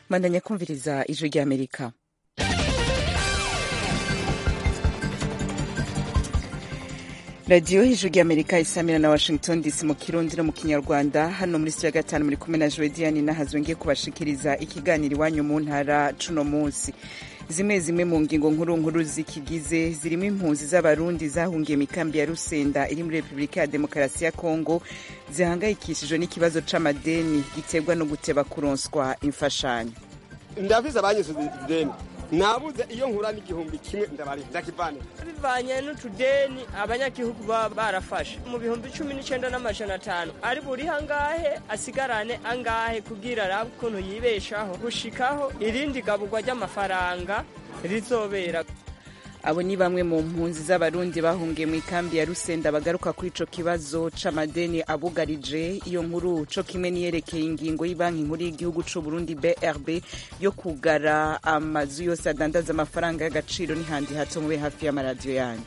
mandanya kumviriza ijwi ry'amerika radiyo ijwi ry'amerika isamira na washington dc mu kirundi no mu kinyarwanda hano muri studio ya gatanu muri kumwe na joediani nahazwe ngiye kubashikiriza ikiganiro iwanyu mu ntara cuno munsi zimwe zimwe mu ngingo nkuru nkuru zikigize zirimo impunzi z'abarundi zahungiye mu ikambi ya rusenda iri muri repubulika ya demokarasi ya kongo zihangayikishijwe n'ikibazo c'amadeni giterwa no guteba kuronswa imfashanyo ndabizi abanyisubiza ideni nabuze iyo nkura n'igihumbi kimwe ndabari ndakivanira bivanye n'utudeni abanyagihugu baba barafashe mu bihumbi cumi n'icenda n'amajana atanu ari buri hangahe asigarane angahe kugira arabe ukuntu yibeshaho gushikaho irindi gaburwa ry'amafaranga rizobera abo ni bamwe mu mpunzi z'abarundi bahungiye mu ikambi ya rusenda bagaruka kuri ico kibazo c'amadeni abugarije iyo nkuru co kimwe niyerekeye ingingo y'ibanki nkuru y'igihugu c'uburundi brb yo kugara amazu yose adandaza amafaranga y'agaciro n'ihandi hato mube hafi y'amaradiyo yanyu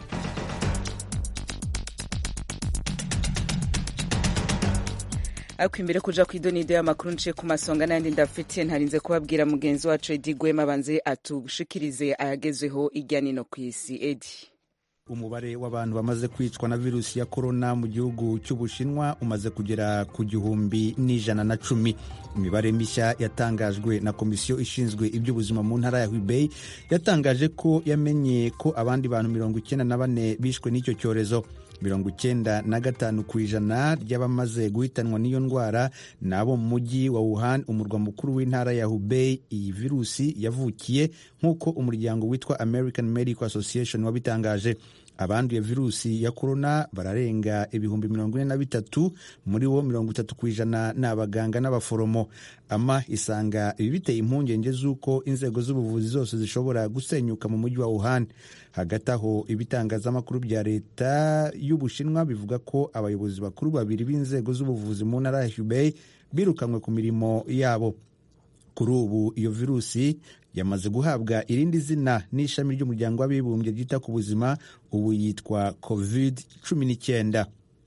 ariko imbere kuja kw'idonido y'amakuru nciye ku masonga n'ayandi ndafitiye ntarinze kubabwira mugenzi wacu edi gwema abanze atushikirize ayagezweho irya nino ku isi edi umubare w'abantu bamaze kwicwa na virusi ya korona mu gihugu cy'ubushinwa umaze kugera ku gihumbi n'ijana na cumi imibare mishya yatangajwe na komisiyo ishinzwe iby'ubuzima mu ntara ya hubei yatangaje ko yamenye ko abandi bantu mirongo icyenda na bane bishwe n'icyo cyorezo mirongo icyenda na gatanu ku ijana ry'abamaze guhitanwa n'iyo ndwara ni abo mu mujyi wa wuhan umurwa mukuru w'intara ya hubei iyi virusi yavukiye nk'uko umuryango witwa american medical association wabitangaje abanduye virusi ya korona bararenga ibihumbi mirongo ine na bitatu muri bo mirongo itatu ku ijana ni abaganga n'abaforomo ama isanga ibi biteye impungenge z'uko inzego z'ubuvuzi zose zishobora gusenyuka mu mujyi wa wuhan hagati aho ibitangazamakuru bya leta y'ubushinwa bivuga ko abayobozi bakuru babiri b'inzego z'ubuvuzi mu ntara ya hubei birukanwe ku mirimo yabo kuri ubu iyo virusi yamaze guhabwa irindi zina n'ishami ry'umuryango w'abibumbye ryita ku buzima ubu yitwa covid cumi n'icyenda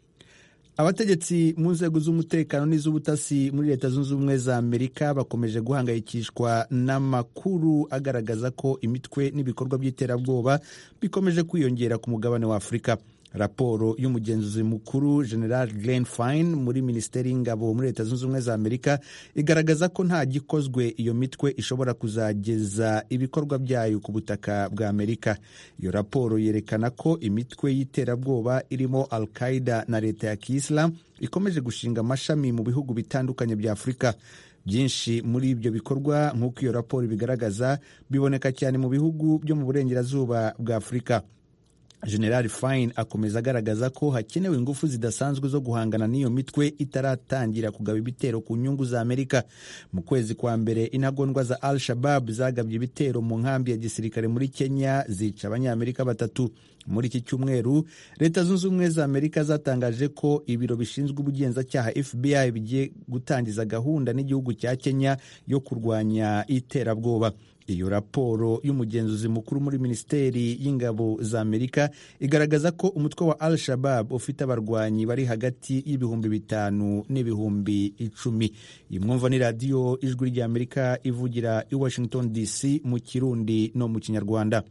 abategetsi mu nzego z'umutekano n'iz'ubutasi muri leta zunze ubumwe za amerika bakomeje guhangayikishwa n'amakuru agaragaza ko imitwe n'ibikorwa by'iterabwoba bikomeje kwiyongera ku mugabane wa afurika raporo y'umugenzuzi mukuru general glen fine muri minisiteri y'ingabo muri leta zunze ubumwe za amerika igaragaza ko nta gikozwe iyo mitwe ishobora kuzageza ibikorwa byayo ku butaka bwa amerika iyo raporo yerekana ko imitwe y'iterabwoba irimo al qaida na leta ya kiyisilamu ikomeje gushinga amashami mu bihugu bitandukanye bya afurika byinshi muri ibyo bikorwa nk'uko iyo raporo ibigaragaza biboneka cyane mu bihugu byo mu burengerazuba bwa afurika general fine akomeza agaragaza ko hakenewe ingufu zidasanzwe zo guhangana n'iyo mitwe itaratangira kugaba ibitero ku nyungu za amerika mu kwezi kwa mbere intagondwa za al shabab zagabye ibitero mu nkambi ya gisirikare muri kenya zica abanyamerika batatu muri iki cyumweru leta zunze ubumwe za amerika zatangaje ko ibiro bishinzwe ubugenzacyaha fbi bigiye gutangiza gahunda n'igihugu cya kenya yo kurwanya iterabwoba iyo raporo y'umugenzuzi mukuru muri minisiteri y'ingabo za amerika igaragaza ko umutwe wa al shabab ufite abarwanyi bari hagati y'ibihumbi bitanu n'ibihumbi icumi iyi mwumva ni radiyo ijwi rya amerika ivugira i washington dc mu kirundi no mu kinyarwanda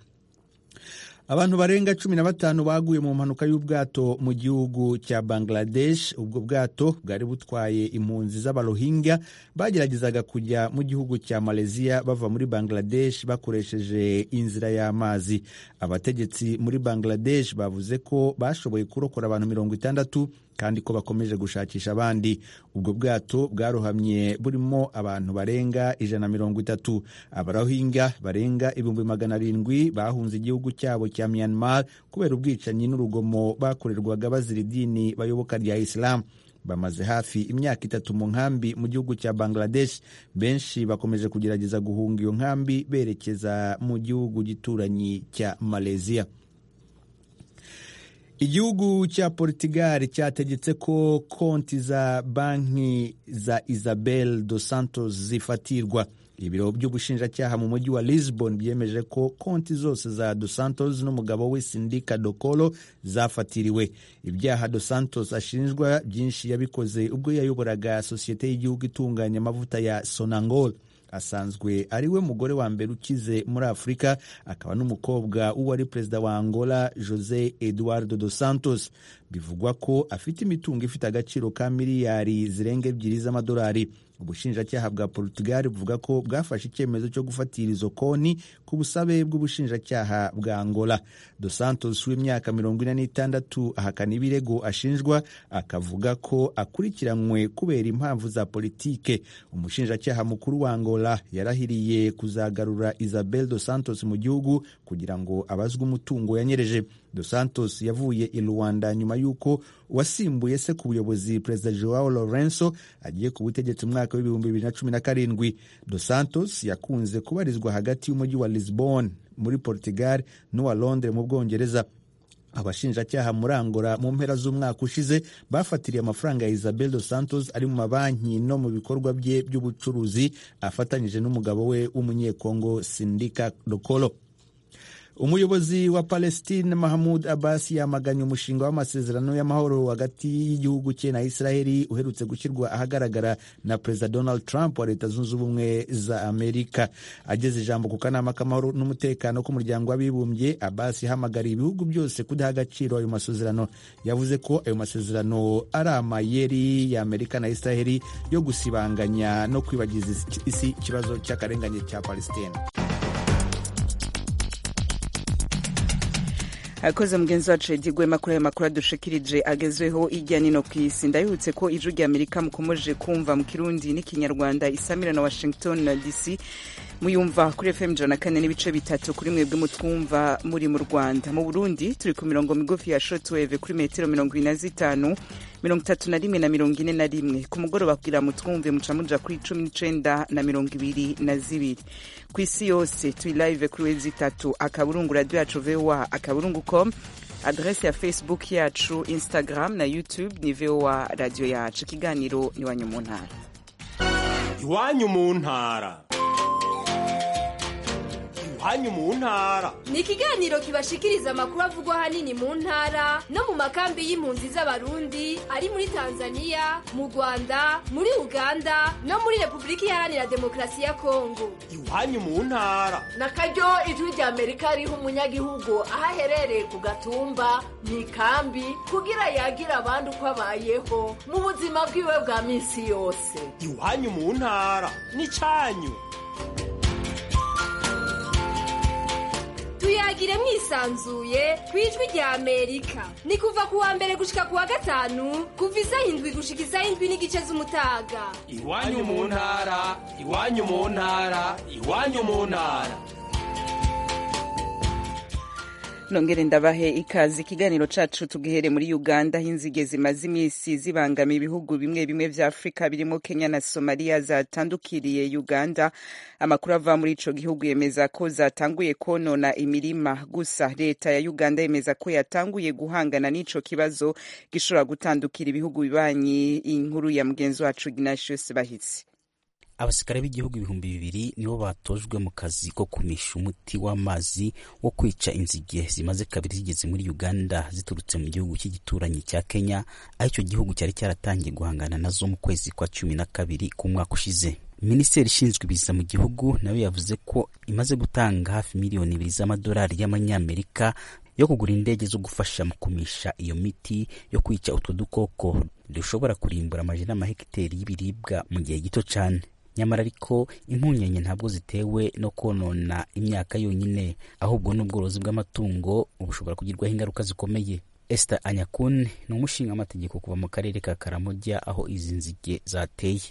abantu barenga cumi na batanu baguye mu mpanuka y'ubwato mu gihugu cya bangladesh ubwo bwato bwari butwaye impunzi z'abarohingya bageragezaga kujya mu gihugu cya malaysia bava muri bangladesh bakoresheje inzira y'amazi abategetsi muri bangladesh bavuze ko bashoboye kurokora abantu mirongo itandatu kandi ko bakomeje gushakisha abandi ubwo bwato bwarohamye burimo abantu barenga ijana na mirongo itatu abarohinga barenga ibihumbi magana arindwi bahunze igihugu cyabo cya myanmar kubera ubwicanyi n'urugomo bakorerwaga bazira idini bayoboka rya isilamu bamaze hafi imyaka itatu mu nkambi mu gihugu cya bangladesh benshi bakomeje kugerageza guhunga iyo nkambi berekeza mu gihugu gituranyi cya malaysia igihugu cya portugal cyategetse ko konti za banki za isabel dos santos zifatirwa ibiro by'ubushinjacyaha mu mujyi wa lisbon byemeje ko konti zose za dos santos n'umugabo we sindika dokolo zafatiriwe ibyaha dos santos ashinjwa byinshi yabikoze ubwo yayoboraga sosiyete y'igihugu itunganya amavuta ya sonangol asanzwe ari we mugore wa mbere ukize muri afurika akaba n'umukobwa w'uwari perezida wa angola jose eduardo dos santos bivugwa ko afite imitungo ifite agaciro ka miliyari zirenga ebyiri z'amadolari ubushinjacyaha bwa portugal buvuga ko bwafashe icyemezo cyo gufatira izo konti ku busabe bw'ubushinjacyaha bwa angola dos santos w'imyaka mirongo ine n'itandatu ahakana ibirego ashinjwa akavuga ko akurikiranywe kubera impamvu za politike umushinjacyaha mukuru wa angola yarahiriye kuzagarura isabel dos santos mu gihugu kugira ngo abazwe umutungo yanyereje dos santos yavuye i rwanda nyuma y'uko wasimbuye se ku buyobozi perezida joao lorenzo agiye ku butegetsi mu mwaka w'ibihumbi bibiri na cumi na karindwi dos santos yakunze kubarizwa hagati y'umujyi wa lisbon muri portugal n'uwa londres mu bwongereza abashinjacyaha muri angola mu mpera z'umwaka ushize bafatiriye amafaranga ya isabel dos santos ari mu mabanki no mu bikorwa bye by'ubucuruzi afatanyije n'umugabo we w'umunyekongo sindika dokolo umuyobozi wa palestine mahamud abbas yamaganye umushinga w'amasezerano y'amahoro hagati y'igihugu cye na israheli uherutse gushyirwa ahagaragara na perezida donald trump wa leta zunze ubumwe za amerika ageze ijambo ku kanama k'amahoro n'umutekano k'umuryango w'abibumbye abbas yahamagariye ibihugu byose kudaha agaciro ayo masezerano yavuze ko ayo masezerano ari amayeri ya amerika na israheli yo gusibanganya no kwibagiza isi ikibazo cy'akarengane cya palestine akoze mugenzi wacu edi gwema kuri ayo makuru adushikirije agezweho ijya nino ku isi ndabibutse ko ijwi rya amerika mukomeje kumva mu kirundi n'ikinyarwanda isamira na washington dc muyumva kuri fm ijana na kane n'ibice bitatu kuri mwebwe mutwumva muri mu rwanda mu burundi turi ku mirongo migufi ya shotweve kuri metero mirongo ine na zitanu mirongo itatu na rimwe na mirongo ine na rimwe ku mugoroba kugira mutwumve muca muja kuri cumi n'icenda na mirongo ibiri na zibiri ku isi yose turi live kuri wezi itatu akaburungu radio yacu voa akaburungu com adrese ya facebook yacu instagram na youtube ni voa radio yacu ikiganiro iwanyu mu ntara iwanyu mu ntara iwanyu mu ntara ni ikiganiro kibashikiriza amakuru avugwa ahanini mu ntara no mu makambi y'impunzi z'abarundi ari muri tanzania mu rwanda muri uganda no muri repubulika iharanira demokarasi ya kongo iwanyu mu ntara na karyo ijwi rya amerika riha umunyagihugu aho aherereye ku gatumba mu ikambi kugira yagira abandi uko abayeho mu buzima bwiwe bwa minsi yose iwanyu mu ntara ni cyanyu tuyagire mwisanzuye ku ijwi rya amerika ni kuva ku wa mbere gushika ku wa gatanu kuva isaha indwi gushika isaha indwi n'igice z'umutaga iwanyu mu ntara iwanyu mu ntara iwanyu mu ntara nongere ndabahe ikaze ikiganiro cacu tugihere muri uganda aho inzige zimaze iminsi zibangamiye ibihugu bimwe bimwe vya afurika birimo kenya na somaliya zatandukiriye uganda amakuru ava muri ico gihugu yemeza ko zatanguye konona imirima gusa leta ya uganda yemeza ko yatanguye guhangana n'ico kibazo gishobora gutandukira ibihugu bibanyi inkuru ya mugenzi wacu ignatius bahitsi abasirikare b'igihugu ibihumbi bibiri nibo batojwe mu kazi ko kumisha umuti w'amazi wo kwica inzige zimaze kabiri zigeze muri uganda ziturutse mu gihugu cy'igituranyi cya kenya aho icyo gihugu cyari cyaratangiye guhangana nazo mu kwezi kwa cumi na kabiri k'umwaka ushize minisiteri ishinzwe ibiza mu gihugu nayo yavuze ko imaze gutanga hafi miliyoni ibiri z'amadolari y'amanyamerika yo kugura indege zo gufasha mu kumisha iyo miti yo kwica utwo dukoko dushobora kurimbura amajana n'amahegiteri y'ibiribwa mu gihe gito cyane nyamara ariko impungenge ntabwo zitewe no konona imyaka yonyine ahubwo n'ubworozi bw'amatungo bushobora kugirwaho ingaruka zikomeye Esther Anyakun ni umushinga amategeko kuva mu karere ka Karamoja aho izi nzige zateye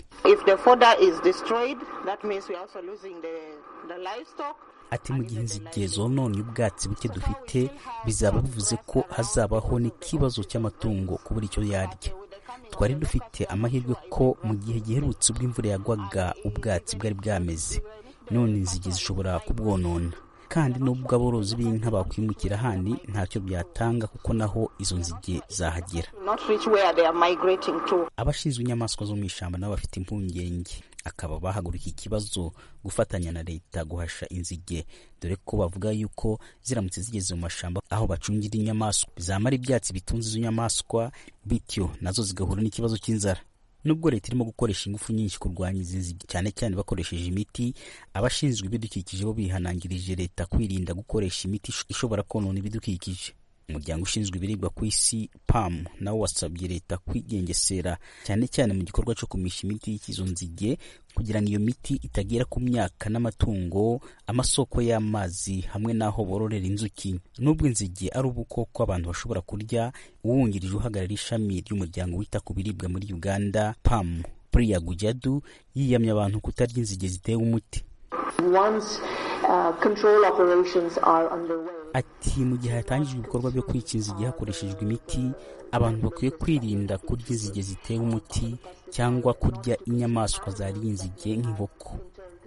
ati mu gihe inzige zononye ubwatsi buke dufite bizaba bivuze ko hazabaho n'ikibazo cy'amatungo kubura icyo yarya twari dufite amahirwe ko mu gihe giherutse ubwo imvura yagwaga ubwatsi bwari bwameze none inzige zishobora kubwonona kandi n'ubwo aborozi b'inka bakwimukira ahandi ntacyo byatanga kuko naho izo nzige zahagera abashinzwe inyamaswa zo mu ishyamba nabo bafite impungenge akaba bahaguruka ikibazo gufatanya na leta guhasha inzige dore ko bavuga yuko ziramutse zigeze mu mashamba aho bacungira inyamaswa zamara ibyatsi bitunze izo nyamaswa bityo nazo zigahura n'ikibazo cy'inzara nubwo leta irimo gukoresha ingufu nyinshi kurwanya izi nzige cyane cyane bakoresheje imiti abashinzwe ibidukikije bo bihanangirije leta kwirinda gukoresha imiti ishobora konona ibidukikije umuryango ushinzwe ibiribwa ku isi pam nawo wasabye leta kwigengesera cyane cyane mu gikorwa cyo kumisha imiti y'ikizo nzige kugira ngo iyo miti itagera ku myaka n'amatungo amasoko y'amazi hamwe n'aho bororera inzuki nubwo inzige ari ubukoko abantu bashobora kurya uwungirije uhagarara ishami ry'umuryango wita ku biribwa muri uganda pam priya gujadu yiyamye abantu kutarya inzige zitewe umuti Once uh, control operations are underway, ati mu gihe hatangijwe ibikorwa byo kwica inzige hakoreshejwe imiti abantu bakwiye kwirinda kurya inzige zitewe umuti cyangwa kurya inyamaswa zariye inzige nk'inkoko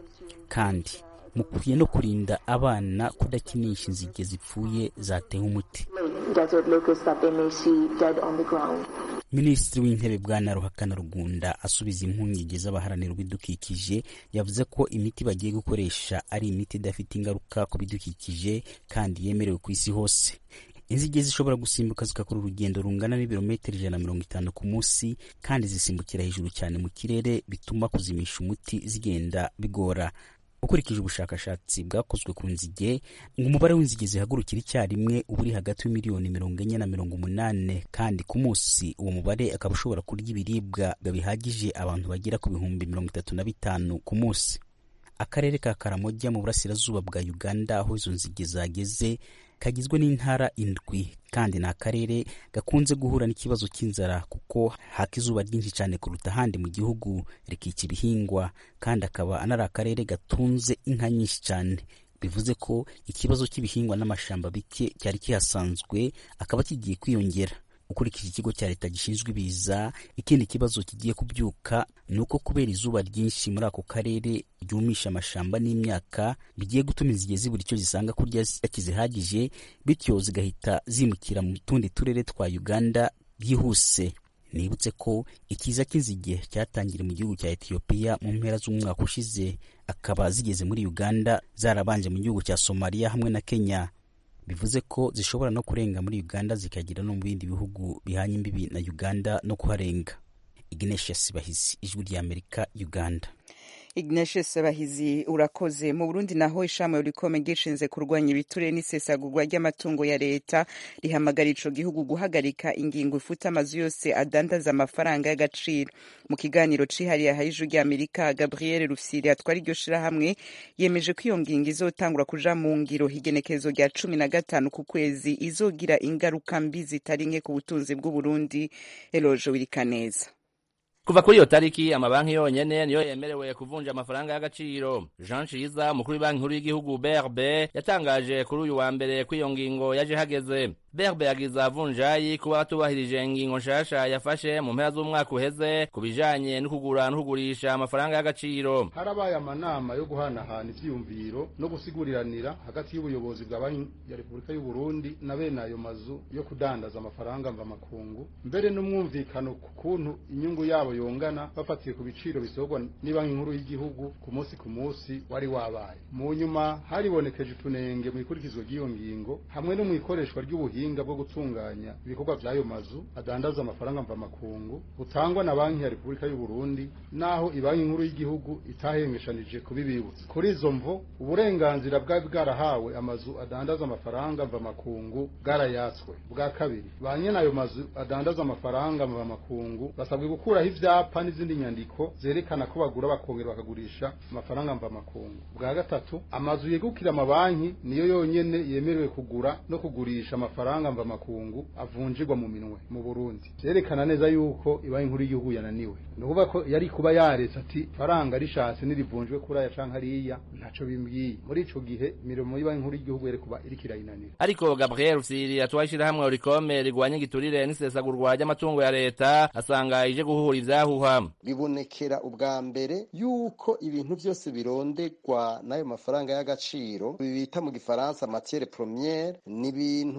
kandi mukwiye no kurinda abana kudakinisha inzige zipfuye zatewe umuti desert locusts that they may see dead on the ground. minisitiri w'intebe bwana ruhakana rugunda asubiza impungenge z'abaharanira ibidukikije yavuze ko imiti bagiye gukoresha ari imiti idafite ingaruka ku bidukikije kandi yemerewe ku isi hose inzige zishobora gusimbuka zigakora urugendo rungana n'ibirometero ijana na mirongo itanu ku munsi kandi zisimbukira hejuru cyane mu kirere bituma kuzimisha umuti zigenda bigora ukurikije ubushakashatsi bwakozwe ku nzige ngo umubare w'inzige zihagurukira icyarimwe uba uri hagati y'imiliyoni mirongo enye na mirongo umunani kandi ku munsi uwo mubare akaba ushobora kurya ibiribwa bihagije abantu bagera ku bihumbi mirongo itatu na bitanu ku munsi akarere ka karamojya mu burasirazuba bwa uganda aho izo nzige zageze kagizwe n'intara indwi kandi ni akarere gakunze guhura n'ikibazo cy'inzara kuko haka izuba ryinshi cyane kuruta ahandi mu gihugu rikica ibihingwa kandi akaba anari akarere gatunze inka nyinshi cyane bivuze ko ikibazo cy'ibihingwa n'amashamba bike cyari kihasanzwe akaba kigiye kwiyongera ukurikije ikigo cya leta gishinzwe ibiza ikindi kibazo kigiye kubyuka ni uko kubera izuba ryinshi muri ako karere ryumisha amashamba n'imyaka bigiye gutuma inzige zibura icyo zisanga kurya kizihagije bityo zigahita zimukira mu tundi turere twa uganda byihuse nibutse ko ikiza cy'inzige cyatangiriye mu gihugu cya etiyopiya mu mpera z'umwaka ushize akaba zigeze muri uganda zarabanje mu gihugu cya somaliya hamwe na kenya bivuze ko zishobora no kurenga muri uganda zikagera no mu bindi bihugu bihanye imbibi na uganda no kuharenga ignatius bahizi ijwi ry'amerika uganda ignatius bahizi urakoze mu burundi naho ishami rikome gishinze kurwanya ibiture n'isesagurwa ry'amatungo ya leta rihamagara ico gihugu guhagarika ingingo ifuta amazu yose adandaza amafaranga y'agaciro mu kiganiro cihariye aha ijwi ry'amerika gabriel rufyiri atwara iryo shirahamwe yemeje ko iyo ngingo izotangura kuja mu ngiro igenekerezo rya cumi na gatanu ku kwezi izogira ingaruka mbi zitari nke ku butunzi bw'uburundi eloje wirikaneza kuva kuri iyo tariki amabanki yonyene niyo yemerewe kuvunja amafaranga y'agaciro jean ciza umukuru w'ibanki nkuru y'igihugu brb yatangaje kuri uyu wa mbere ko iyo ngingo yaje hageze brb yagiza vunjayi kuba batubahirije ingingo nshasha yafashe mu mpera z'umwaka uheze ku bijanye no kugura no kugurisha amafaranga y'agaciro harabaye amanama yo guhanahana ivyiyumviro no gusiguriranira hagati y'ubuyobozi bwa banki ya repubulika y'u burundi na bene ayo mazu yo kudandaza amafaranga mvamakungu mbere n'umwumvikano ku kuntu inyungu yabo yongana bafatiye ku biciro bisorwa n'ibanki nkuru y'igihugu ku munsi ku munsi wari wabaye mu nyuma haribonekeje utunenge mu ikurikizwa ry'iyo ngingo hamwe no mu ikoreshwa ry'ubuhinga bwo gutunganya ibikorwa by'ayo mazu adandaza amafaranga mvamakungu butangwa na banki ya repubulika y'u burundi naho ibanki nkuru y'igihugu itahengeshanije kubibibutsa kuri izo mvo uburenganzira bwari bwarahawe amazu adandaza amafaranga mvamakungu bwarayatswe bwa kabiri ba nyene ayo mazu adandaza amafaranga mvamakungu basabwe gukuraho ivyapa n'izindi nyandiko zerekana ko bagura bakongera bakagurisha amafaranga mvamakungu bwa gatatu amazu yegukira amabanki niyo yonyene yemerewe kugura no kugurisha amafaranga mvamakungu avunjirwa mu minwe mu Burundi vyerekana neza yuko ibanki nkuru y'igihugu yananiwe ni ukuvuga ko yari kuba yaretse ati faranga rishatse nirivunjwe kuri aya canke hariya ntaco bimbwiye muri ico gihe imirimo y'ibanki nkuru y'igihugu yari kuba iriko irayinanira ariko gabriel rufyiri atwaye ishirahamwe rikome rigwanya igiturire n'isesagurwa ry'amatungo ya leta asanga ije guhuhura ivyahuha bibonekera ubwa mbere yuko ibintu byose birondegwa n'ayo mafaranga y'agaciro bita mu gifaransa matiere premiere ni ibintu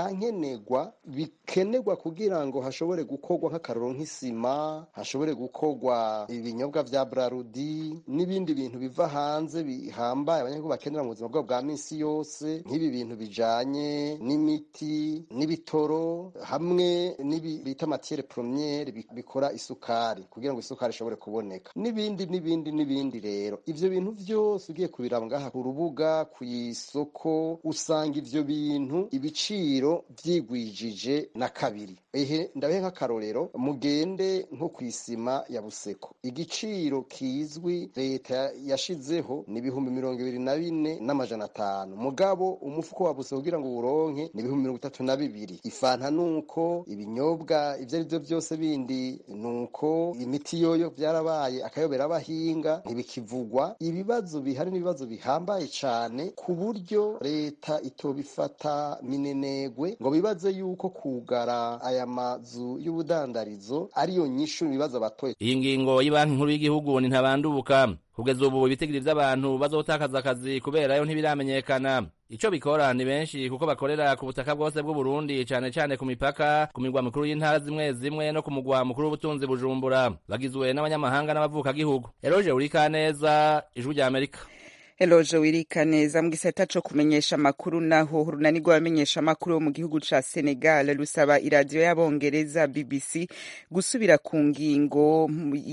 vyankenerwa bikenerwa kugira ngo hashobore gukorwa nk'akaroro nk'isima hashobore gukorwa ibinyobwa vya brarudi n'ibindi bintu biva hanze bihambaye abanyagihugu bakenera mu buzima bwabo bwa minsi yose nk'ibi bintu bijanye n'imiti n'ibitoro hamwe n'ibi bita matiere premiere bi- bikora isukari kugira ngo isukari ishobore kuboneka n'ibindi n'ibindi n'ibindi rero ivyo bintu vyose ugiye kubiraba ngaha ku rubuga ku isoko usanga ivyo bintu ibiciro vyigwijije na kabiri ehe ndabehe nk'akarorero mugende nko ku isima ya buseko igiciro kizwi leta yashizeho ni ibihumbi mirongo ibiri na bine n'amajana atanu mugabo umufuko wa buseko kugira ngo uwuronke ni ibihumbi mirongo itatu na bibiri ifanta nuko ibinyobwa ivyo ari vyo vyose bindi nuko imiti yoyo vyarabaye akayobera abahinga ntibikivugwa ibibazo bihari n'ibibazo bihambaye cane ku buryo leta itobifata minenegwe ngo bibaze yuko kugara aya mazu y'ubudandarizo ariyo nyishu ibibazo abatoye iyi ngingo y'ibanki nkuru y'igihugu ni ntabandubuka kugeza ubu ibitigiri vy'abantu bazotakaza akazi kuberayo ntibiramenyekana ico bikora ni benshi kuko bakorera ku butaka bwose bw'uburundi cane cane ku mipaka ku mirwa mikuru y'intara zimwe zimwe no ku mugwa mukuru w'ubutunzi bujumbura bagizwe n'abanyamahanga n'abavukagihugu eroje urikaneza ijwi rya amerika Eloje wirika neza mu gisata co kumenyesha amakuru naho urunani rw'abamenyesha amakuru bo mu gihugu ca Senegal rusaba iradiyo y'abongereza BBC gusubira ku ngingo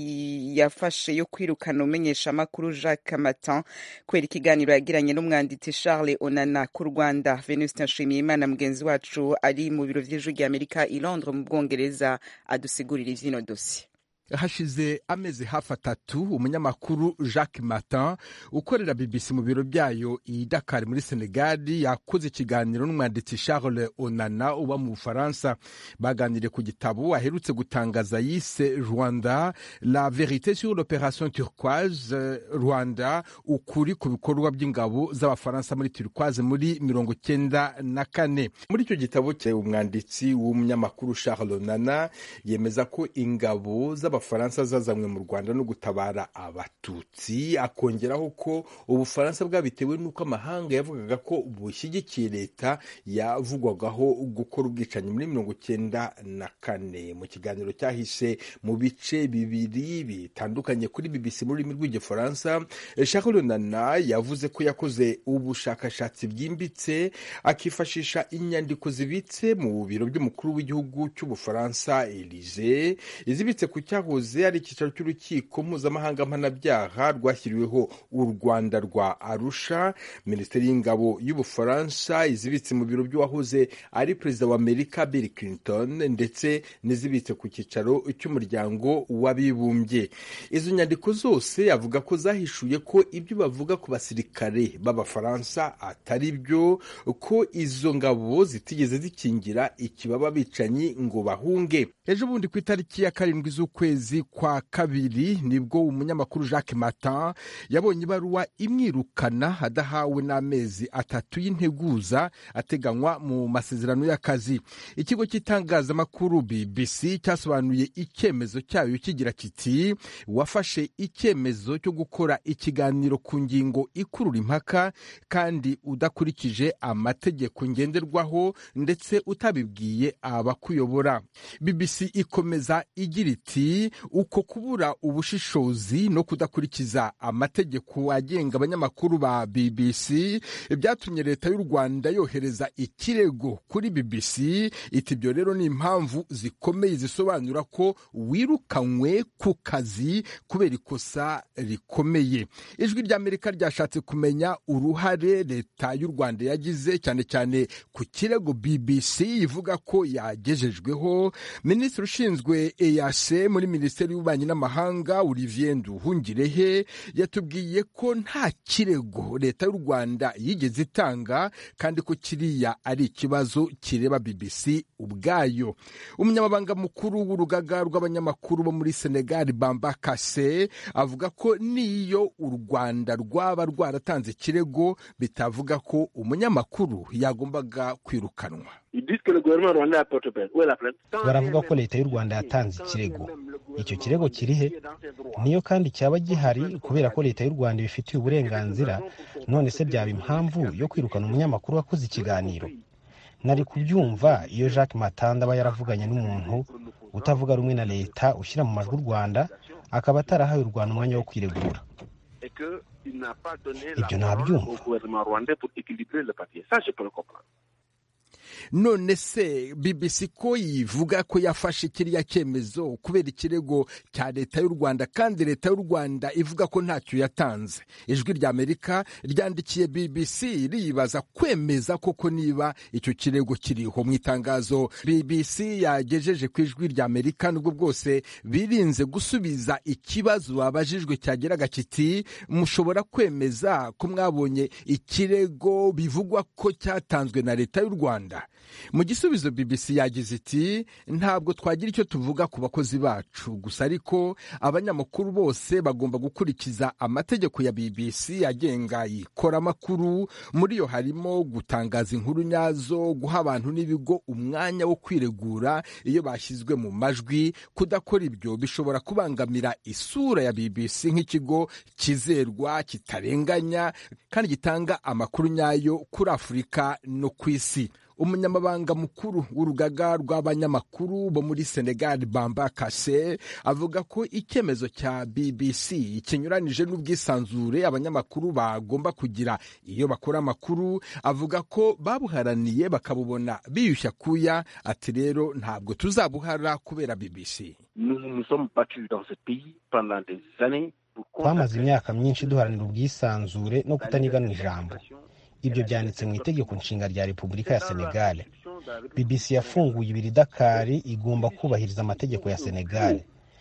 yafashe yo kwirukana umenyesha amakuru Jacques Matin kubera ikiganiro yagiranye n'umwanditsi Charles Onana ku Rwanda Venuste Nshimiyimana mugenzi wacu ari mu biro vy'ijwi rya Amerika i Londres mu Bwongereza adusigurira ivyino dossier hashize amezi hafi atatu umunyamakuru jacques martin ukorera bbc mu biro byayo i dakar muri senegali yakoze ikiganiro n'umwanditsi charles onana uba mu bufaransa baganiriye ku gitabo aherutse gutangaza yise rwanda la verite sur l'opération turquoise rwanda ukuri ku bikorwa by'ingabo z'abafaransa muri turquoise muri mirongo cyenda na kane muri icyo gitabo cye umwanditsi w'umunyamakuru charles onana yemeza ko ingabo z'abafaransa zazanywe mu rwanda no gutabara abatutsi akongeraho ko ubufaransa bwabitewe n'uko amahanga yavugaga ko bushyigikiye leta yavugwagaho gukora ubwicanyi muri mirongo cyenda na kane mu kiganiro cyahise mu bice bibiri bitandukanye kuri bbc mu rurimi rw'igifaransa charles nana yavuze ko yakoze ubushakashatsi bwimbitse akifashisha inyandiko zibitse mu biro by'umukuru w'igihugu cy'ubufaransa elise izibitse ku cyahoze ari icyicaro cy'urukiko mpuzamahanga mpanabyaha rwashyiriweho u rwanda rwa arusha minisiteri y'ingabo y'ubufaransa izibitse mu biro by'uwahoze ari perezida wa amerika bill clinton ndetse n'izibitse ku cyicaro cy'umuryango w'abibumbye izo nyandiko zose avuga ko zahishuye ko ibyo bavuga ku basirikare b'abafaransa atari byo ko izo ngabo zitigeze zikingira ikibaba bicanyi ngo bahunge ejo bundi ku itariki ya karindwi z'ukwezi kwa kabiri nibwo umunyamakuru jacques martin yabonye ibaruwa imwirukana adahawe n'amezi atatu y'integuza ateganywa mu masezerano y'akazi ikigo cy'itangazamakuru bbc cyasobanuye icyemezo cyayo kigira kiti wafashe icyemezo cyo gukora ikiganiro ku ngingo ikurura impaka kandi udakurikije amategeko ngenderwaho ndetse utabibwiye abakuyobora bbc ikomeza igira iti uko kubura ubushishozi no kudakurikiza amategeko agenga abanyamakuru ba bbc byatumye leta y'u rwanda yohereza ikirego kuri bbc iti ibyo rero ni impamvu zikomeye zisobanura ko wirukanywe ku kazi kubera ikosa rikomeye ijwi ry'amerika ryashatse kumenya uruhare leta y'u rwanda yagize cyane cyane ku kirego bbc ivuga ko yagejejweho minisitiri ushinzwe eyase muri minisiteri y'ububanyi n'amahanga olivier nduhungirehe yatubwiye ko nta kirego leta y'u rwanda yigeze itanga kandi ko kiriya ari ikibazo kireba bbc ubwayo umunyamabanga mukuru w'urugaga rw'abanyamakuru bo muri senegal bamba kase avuga ko n'iyo u rwanda rwaba rwaratanze ikirego bitavuga ko umunyamakuru yagombaga kwirukanwa baravuga ko leta y'u rwanda yatanze ikirego icyo kirego kiri he niyo kandi cyaba gihari kubera ko leta y'u rwanda ibifitiye uburenganzira none se byaba impamvu yo kwirukana umunyamakuru wakoze ikiganiro nari kubyumva iyo jacques matanda aba yaravuganye n'umuntu utavuga rumwe na leta ushyira mu majwi u rwanda akaba atarahaye u rwanda umwanya wo kwiregura ibyo ntabyumva none se bbc ko yivuga ko yafashe kiriya cyemezo kubera ikirego cya leta y'u rwanda kandi leta y'u rwanda ivuga ko ntacyo yatanze ijwi rya amerika ryandikiye bbc riyibaza kwemeza koko niba icyo kirego kiriho mu itangazo bbc yagejeje ku ijwi rya amerika nubwo bwose birinze gusubiza ikibazo babajijwe cyageraga kiti mushobora kwemeza ko mwabonye ikirego bivugwa ko cyatanzwe na leta y'u rwanda mu gisubizo bbc yagize iti ntabwo twagira icyo tuvuga ku bakozi bacu gusa ariko abanyamakuru bose bagomba gukurikiza amategeko ya bbc agenga ikoramakuru muri yo harimo gutangaza inkuru nyazo guha abantu n'ibigo umwanya wo kwiregura iyo bashyizwe mu majwi kudakora ibyo bishobora kubangamira isura ya bbc nk'ikigo kizerwa kitarenganya kandi gitanga amakuru nyayo kuri afurika no ku isi umunyamabanga mukuru w'urugaga rw'abanyamakuru bo muri senegal bamba kase avuga ko icyemezo cya bbc kinyuranije n'ubwisanzure abanyamakuru bagomba kugira iyo bakora amakuru avuga ko babuharaniye bakabubona biyushya kuya ati rero ntabwo tuzabuhara kubera bbc twamaze imyaka myinshi duharanira ubwisanzure no kutaniganwa ijambo ibyo byanditse mu itegeko nshinga rya repubulika ya senegal bbc yafunguye ibiri dakari igomba kubahiriza amategeko ya senegal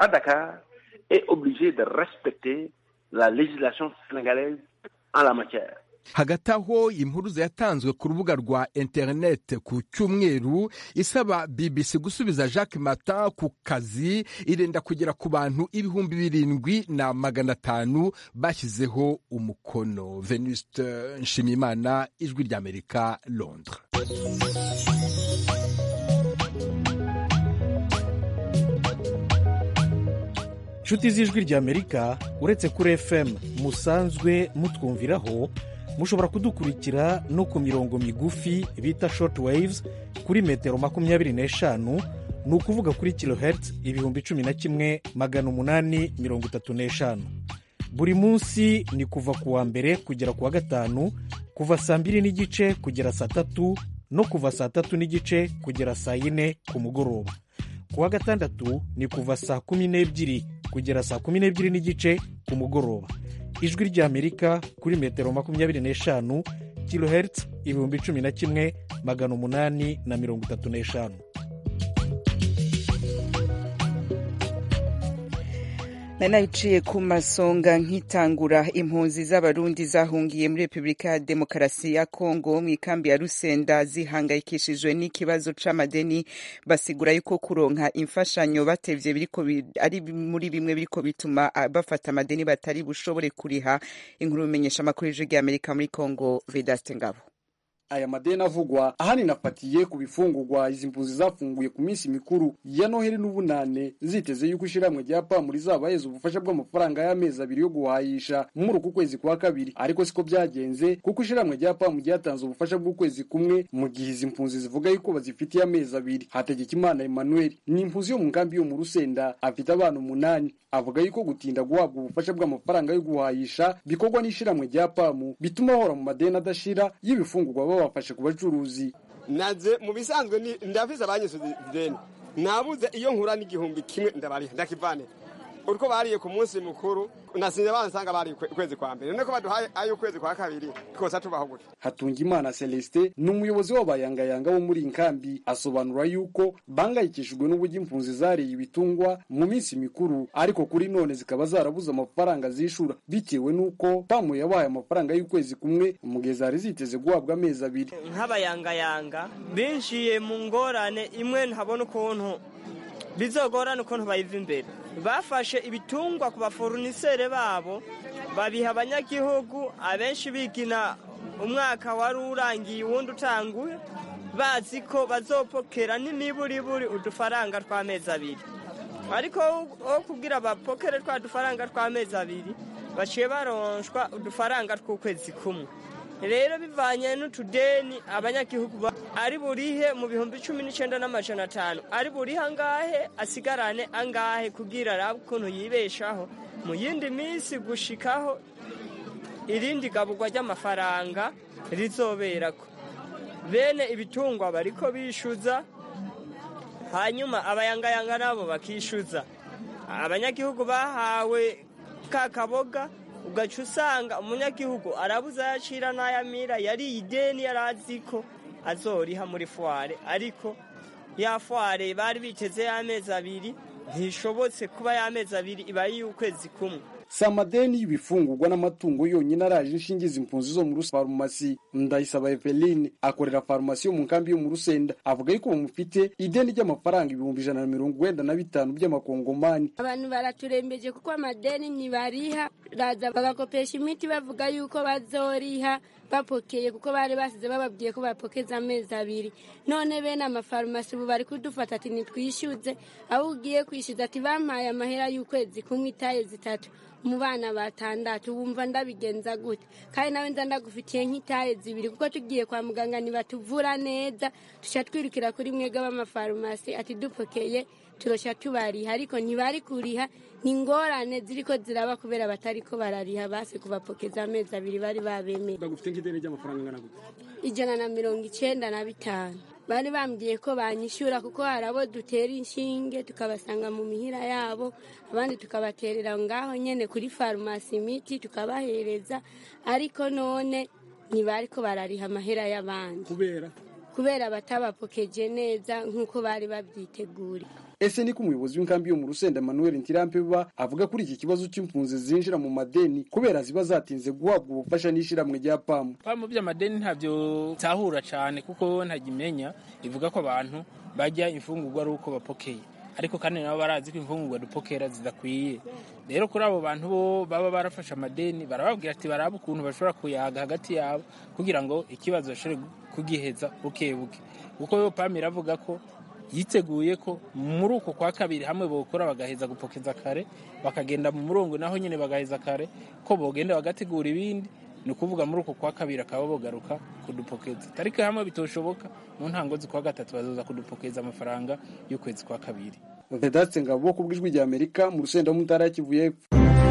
hagati aho impuruza yatanzwe ku rubuga rwa interineti ku cyumweru isaba bbc gusubiza jacques mata ku kazi irenda kugera ku bantu ibihumbi birindwi na magana atanu bashyizeho umukono venuste nshimiyimana ijwi ry'amerika londres inshuti z'ijwi ry'amerika uretse kuri fm musanzwe mutwumviraho mushobora kudukurikira no ku mirongo migufi bita short waves kuri metero makumyabiri n'eshanu ni ukuvuga kuri kilohertz ibihumbi cumi na kimwe magana umunani mirongo itatu n'eshanu buri munsi ni kuva ku wa mbere kugera ku wa gatanu kuva saa mbiri n'igice kugera saa tatu no kuva saa tatu n'igice kugera saa yine ku mugoroba ku wa gatandatu ni kuva saa kumi n'ebyiri kugera saa kumi n'ebyiri n'igice ku mugoroba ijwi ry'amerika kuri metero makumyabiri n'eshanu kilohertz ibihumbi cumi na kimwe magana umunani na mirongo itatu n'eshanu nari nabiciye ku masonga nkitangura impunzi z'abarundi zahungiye muri repubulika ya demokarasi ya kongo mu ikambi ya rusenda zihangayikishijwe n'ikibazo c'amadeni basigura yuko kuronka imfashanyo batevye biriko ari muri bimwe biriko bituma bafata amadeni batari bushobore kuriha inkuru bimenyesha amakuru y'ijwi ry'amerika muri kongo vedaste ngabo aya madeni avugwa ahanini afatiye ku bifungurwa izi mpunzi zafunguye ku minsi mikuru ya noheli n'ubunane ziteze yuko ishyirahamwe rya pamuri zabahereza ubufasha bw'amafaranga y'amezi abiri yo guhayisha muri uku kwezi kwa kabiri ariko siko byagenze kuko ishyirahamwe rya pamu ryatanze ubufasha bw'ukwezi kumwe mu gihe izi mpunzi zivuga yuko bazifitiye amezi abiri hategekimana emmanuel ni impunzi yo mu nkambi yo mu rusenda afite abana umunani avuga yuko gutinda guhabwa ubufasha bw'amafaranga yo guhayisha bikorwa n'ishyirahamwe rya pamu bituma bahora mu madeni adashira y'ibifungurwa babafashe ku bacuruzi naze mu bisanzwe ndafise abanyisuze ideni nabuze iyo nkura n'igihumbi kimwe ndabariha ndakivane uriko bariye ku munsi mukuru nasinze bansanga bari ukwezi kwa mbere niko baduhaye ayo ukwezi kwa kabiri kosa tubaho gutya Hatungimana Celestin ni umuyobozi w'abayangayanga bo muri inkambi asobanura yuko bangayikishijwe n'uburyo impunzi zariye ibitungwa mu minsi mikuru ariko kuri none zikaba zarabuze amafaranga zishura bitewe n'uko pamu yabahaye amafaranga y'ukwezi kumwe mu gihe zari ziteze guhabwa amezi abiri nk'abayangayanga binjiye mu ngorane imwe ntabona ukuntu bizogorana ukuntu bayiva imbere bafashe ibitungwa ku baforunisere babo babiha abanyagihugu abenshi bigina umwaka wari urangiye uwundi utanguye bazi ko bazopokera n'imiburiburi udufaranga tw'amezi abiri ariko aho kugira bapokere twa dufaranga tw'amezi abiri baciye baronshwa udufaranga tw'ukwezi kumwe rero bivanye n'utudeni abanyagihugu ari burihe mu bihumbi cumi n'icyenda n'amajana atanu ari burihe angahe asigarane angahe kugira arabe ukuntu yibeshaho mu yindi minsi gushikaho irindi gaburwa ry'amafaranga rizoberako bene ibitungwa bariko bishyuza hanyuma abayangayanga nabo bakishyuza abanyagihugu bahawe ka kaboga ugaca usanga umunyagihugu arabuze ayacira n'ayamira yari ideni yari azi ko azoriha muri fware ariko ya fware bari biteze y'amezi abiri ntishobotse kuba y'amezi abiri iba y'ukwezi kumwe si amadeni y'ibifungurwa n'amatungo yonyine araje inshinge izi mpunzi zo muri farumasi ndayisaba eveline akorera farumasi yo mu nkambi yo mu rusenda avuga yuko bamufite ideni ry'amafaranga ibihumbi ijana na mirongo wenda na bitanu by'amakongomani abantu baraturembeje kuko amadeni ntibariha raza bagakopesha imiti bavuga yuko bazoriha bapokeye kuko bari basize bababwiye ko bapokeza amezi abiri none bene amafarumasi ubu bari kudufata ati nitwishyuze aho ugiye kwishyuza ati bampaye amahera y'ukwezi kumwe itaye zitatu mu bana batandatu wumva ndabigenza gute kandi nawe nza ndagufitiye nk'itaye zibiri kuko tugiye kwa muganga ntibatuvura neza tushya twirukira kuri mwega b'amafarumasi ati dupokeye turoshya tubariha ariko ntibari kuriha ni ingorane ziri ko ziraba kubera batari ko barariha basi kubapokeza amezi abiri bari babemeye bagufite nk'ideni ry'amafaranga angana gute ijana na mirongo icyenda na bitanu bari bambwiye ko banyishyura kuko hari abo dutera inshinge tukabasanga mu mihira yabo abandi tukabaterera ngaho nyine kuri farumasi imiti tukabahereza ariko none ntibari ko barariha amahera y'abandi kubera kubera batabapokeje neza nk'uko bari babyiteguriye ese niko umuyobozi w'inkambi yo mu rusenda manuel ntirampeba avuga kuri iki kibazo cy'impunzi zinjira mu madeni kubera ziba zatinze guhabwa ubufasha n'ishyirahamwe rya pamu pamu by'amadeni ntabyo tahura cyane kuko ntagimenya ivuga ko abantu bajya imfungurwa ari uko bapokeye ariko kandi nabo barazi ko imfungurwa dupokera zidakwiye rero kuri abo bantu bo baba barafashe amadeni barababwira ati barabe ukuntu bashobora kuyaga hagati yabo kugira ngo ikibazo bashobore kugiheza buke buke kuko pamu iravuga ko yiteguye ko muri uko kwa kabiri hamwe bokora bagaheza gupokeza kare bakagenda mu murongo naho nyine bagaheza kare ko bogenda bagategura ibindi ni ukuvuga muri uko kwa kabiri akaba bogaruka kudupokeza tariki hamwe bitoshoboka mu ntango z'ukwa gatatu bazoza kudupokeza amafaranga y'ukwezi kwa kabiri vedatse ngabo ku bw'ijwi rya amerika mu rusenda mu ntara ya kivu y'epfo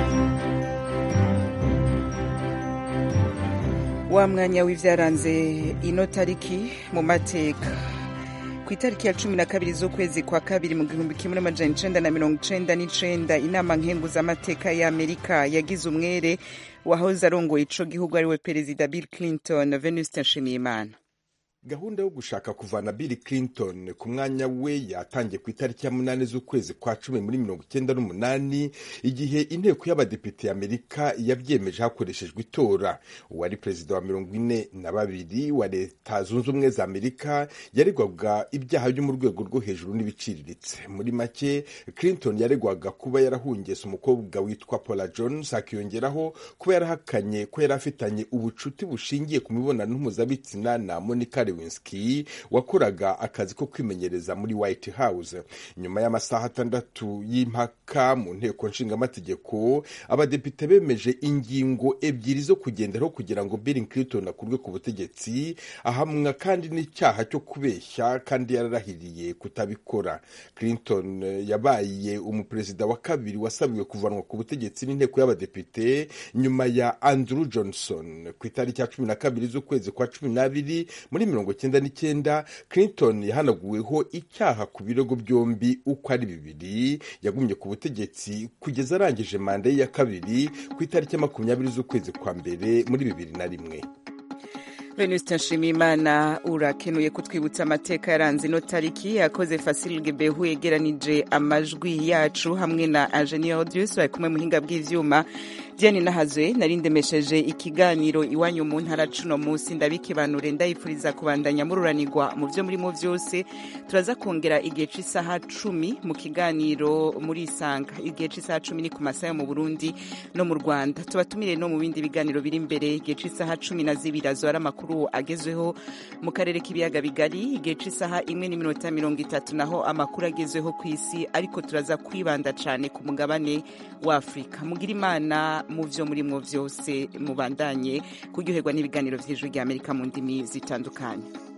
wa mwanya w'ibyaranze ino tariki mu mateka ku itariki ya cumi na kabiri z'ukwezi kwa kabiri mu gihumbi kimwe n'amajana icenda na mirongo icenda n'icenda inama nkenguzamateka ya amerika yagize umwere wahoze arongoye ico gihugu ariwe perezida bill clinton venuste nshimiyimana gahunda yo gushaka kuvana bill clinton ku mwanya we yatangiye ku itariki ya munani z'ukwezi kwa cumi muri mirongo icyenda n'umunani igihe inteko y'abadepite y'amerika yabyemeje hakoreshejwe itora uwari perezida wa mirongo ine na babiri wa leta zunze ubumwe za amerika yaregwaga ibyaha byo mu rwego rwo hejuru n'ibiciriritse muri make clinton yaregwaga kuba yarahungese umukobwa witwa paula jones akiyongeraho kuba yarahakanye ko yari afitanye ubucuti bushingiye ku mibonano mpuzabitsina na monica lewinsky wakoraga akazi ko kwimenyereza muri white house nyuma y'amasaha atandatu y'impaka mu nteko nshingamategeko abadepite bemeje ingingo ebyiri zo kugenderaho kugira ngo bill clinton akurwe ku butegetsi ahamwa kandi n'icyaha cyo kubeshya kandi yararahiriye kutabikora clinton yabaye umuperezida wa kabiri wasabiwe kuvanwa ku butegetsi n'inteko y'abadepite nyuma ya andrew johnson ku itariki ya cumi na kabiri z'ukwezi kwa cumi n'abiri muri mirongo cyenda n'icyenda clinton yahanaguweho icyaha ku birego byombi uko ari bibiri yagumye ku butegetsi kugeza arangije manda ye ya kabiri ku itariki ya makumyabiri z'ukwezi kwa mbere muri bibiri na rimwe venuste nshimiyimana urakenuye kutwibutsa amateka yaranze ino tariki yakoze fasilge behu yegeranije amajwi yacu hamwe na ingenieur odius bari kumwe muhinga bw'ivyuma diane nahazwe nari ndemesheje ikiganiro iwanyu mu ntara cuno munsi ndabikibanure ndayifuriza kubandanya mururanirwa mu vyo murimo vyose turaza kongera igihe c'isaha cumi mu kiganiro muri isanga igihe c'isaha cumi ni ku masaha yo mu burundi no mu rwanda tubatumire no mu bindi biganiro biri imbere igihe c'isaha cumi na zibiri azora amakuru agezweho mu karere k'ibiyaga bigari igihe c'isaha imwe n'iminota mirongo itatu naho amakuru agezweho ku isi ariko turaza kwibanda cane ku mugabane wa afurika mugira imana mu vyo murimwo vyose mubandanye kuryoherwa n'ibiganiro vy'ijwi ry'amerika mu ndimi zitandukanye